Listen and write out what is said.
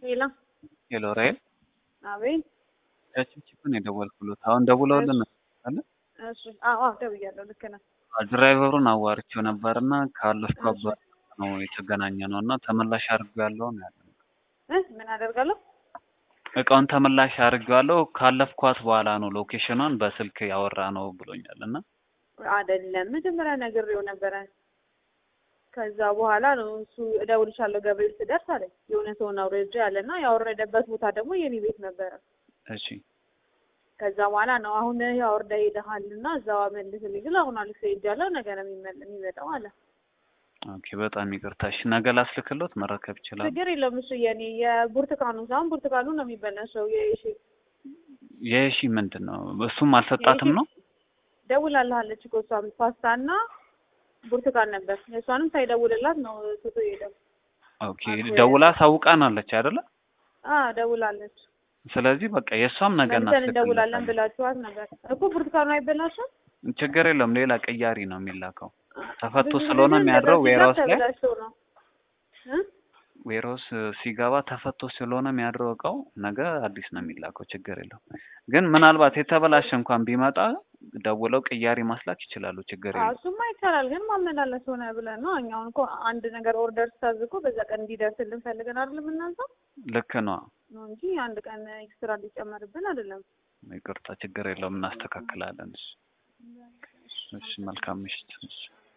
ሄሎ ሄሎ ራይል አቤት። ያችን ቺፕን የደወልኩሎት አሁን ደውለውልን አለ እሺ አዎ አዎ ደውያለሁ። ልክ ነህ። ድራይቨሩን አዋርቼው ነበርና ካለፍኩበት ነው የተገናኘ ነው እና ተመላሽ አድርጌዋለሁ ነው ያለው። እ ምን አደርጋለሁ? እቃውን ተመላሽ አድርጌዋለሁ ካለፍኳት በኋላ ነው ሎኬሽኗን በስልክ ያወራ ነው ብሎኛል እና አይደለም መጀመሪያ ነግሬው ነበረ። ከዛ በኋላ ነው እሱ እደውልሻለሁ ገብርኤል ስደርስ አለኝ። የሆነ ሰውን አውርጄ አለና ያወረደበት ቦታ ደግሞ የኔ ቤት ነበረ። እሺ ከዛ በኋላ ነው አሁን ያው ወርዳ ሄደሃል እና እዛው መልስልኝ ግን አሁን አልክሰ ሄጃለሁ ነገ ነው የሚመል- የሚመጣው አለ። ኦኬ በጣም ይቅርታ እሺ ነገ ላስልክሎት መረከብ ይችላል ችግር የለውም እሱ የኔ የብርቱካኑ ሳይሆን ብርቱካኑ ነው የሚበላሸው የሺ የሺ ምንድን ነው እሱም አልሰጣትም ነው ደውላልሃለች እኮ እሷም ፓስታ እና ብርቱካን ነበር የእሷንም ሳይደውልላት ነው ትቶ ሄደው ኦኬ ደውላ ሳውቃናለች አይደለ አ ደውላለች ስለዚህ በቃ የእሷም ነገ መልሰን እንደውላለን እናስልክለታለን ብላችኋት ነበር እኮ ብርቱካኑ አይበላሽም ችግር የለውም ሌላ ቀያሪ ነው የሚላከው ተፈቶ ብዙ ስለሆነ ጊዜ የሚያድረው እንደዛ ዌራውስ ላይ ተበላሽቶ ነው እ ዌሮስ ሲገባ ተፈቶ ስለሆነ የሚያድረው እቃው ነገ አዲስ ነው የሚላከው። ችግር የለውም። ግን ምናልባት የተበላሸ እንኳን ቢመጣ ደውለው ቅያሪ ማስላክ ይችላሉ። ችግር አዎ የለውም። እሱማ ይቻላል፣ ግን ማመላለስ ሆነ ብለን ነው። እኛ አሁን እኮ አንድ ነገር ኦርደር ስታዝ እኮ በዛ ቀን እንዲደርስልን ፈልገን አይደለም የምናዘው ልክ ነው። ነው እንጂ አንድ ቀን ኤክስትራ እንዲጨመርብን አይደለም። ይቅርታ፣ ችግር የለውም። እናስተካክላለን። እሺ፣ እሺ፣ መልካም ምሽት። እሺ።